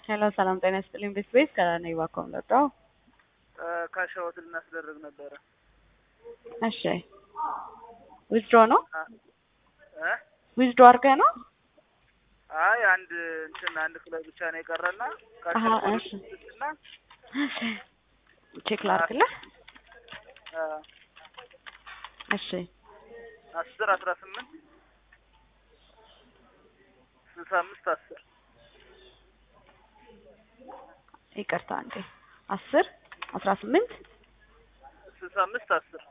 ሄሎ ሰላም ጤና ይስጥልኝ። ቤት ቤት ከራኔ ባኮም ለጣው ካሻወት ልናስደርግ ነበረ። እሺ ዊዝድሮ ነው እ ዊዝድሮ አድርገህ ነው? አይ አንድ እንትን አንድ ክለብ ብቻ ነው የቀረና አሀ እሺ እና እሺ ቼክ ላድርግልህ። እሺ አስር አስራ ስምንት ስልሳ አምስት አስር ይቅርታ እንዴ አስር አስራ ስምንት ስልሳ አምስት አስር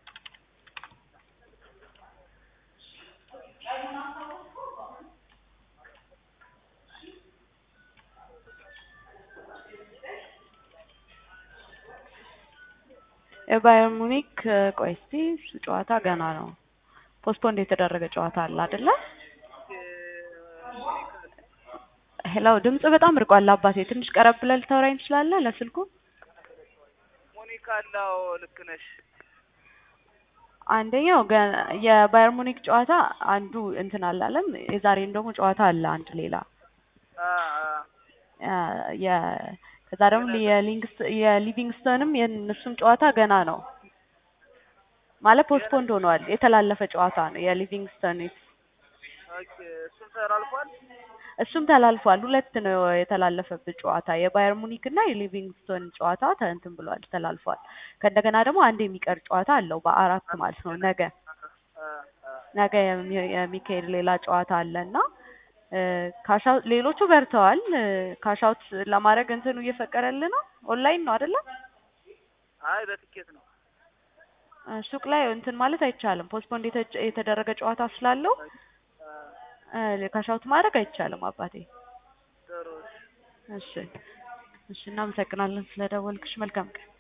የባየር ሙኒክ ቆይ እስቲ እሱ ጨዋታ ገና ነው። ፖስትፖንድ የተደረገ ጨዋታ አለ አይደለ? ሄሎ ድምጽ በጣም ርቋል አባቴ። ትንሽ ቀረብ ብለህ ልታወራኝ ትችላለህ ለስልኩ? ሞኒካ አላው ልክ ነሽ። አንደኛው ገ- የባየር ሙኒክ ጨዋታ አንዱ እንትን አላለም። የዛሬም ደግሞ ጨዋታ አለ አንድ ሌላ አ አ አ፣ የ- ከዛ ደግሞ የሊንግስ- የሊቪንግስተንም የእነሱም ጨዋታ ገና ነው ማለት ፖስትፖንድ ሆኗል። የተላለፈ ጨዋታ ነው የሊቪንግስተን ኦኬ እሱም ተላልፏል። እሱም ተላልፏል። ሁለት ነው የተላለፈበት ጨዋታ የባየር ሙኒክ እና የሊቪንግስቶን ጨዋታ ተ- እንትን ብሏል ተላልፏል። ከእንደገና ደግሞ አንድ የሚቀር ጨዋታ አለው በአራት ማለት ነው ነገ አ አ ነገ የሚ- የሚካሄድ ሌላ ጨዋታ አለ እና ካሻው ሌሎቹ በርተዋል። ካሻውት ለማድረግ እንትኑ እየፈቀደልህ ነው። ኦንላይን ነው አይደለ? አይ በትኬት ነው። እ፣ ሱቅ ላይ እንትን ማለት አይቻልም። ፖስትፖንድ የተ- የተደረገ ጨዋታ ስላለው አ እ፣ ካሻውት ማድረግ አይቻልም አባቴ። ጥሩ እሺ እሺ፣ እናመሰግናለን ስለደወልክሽ። መልካም ቀን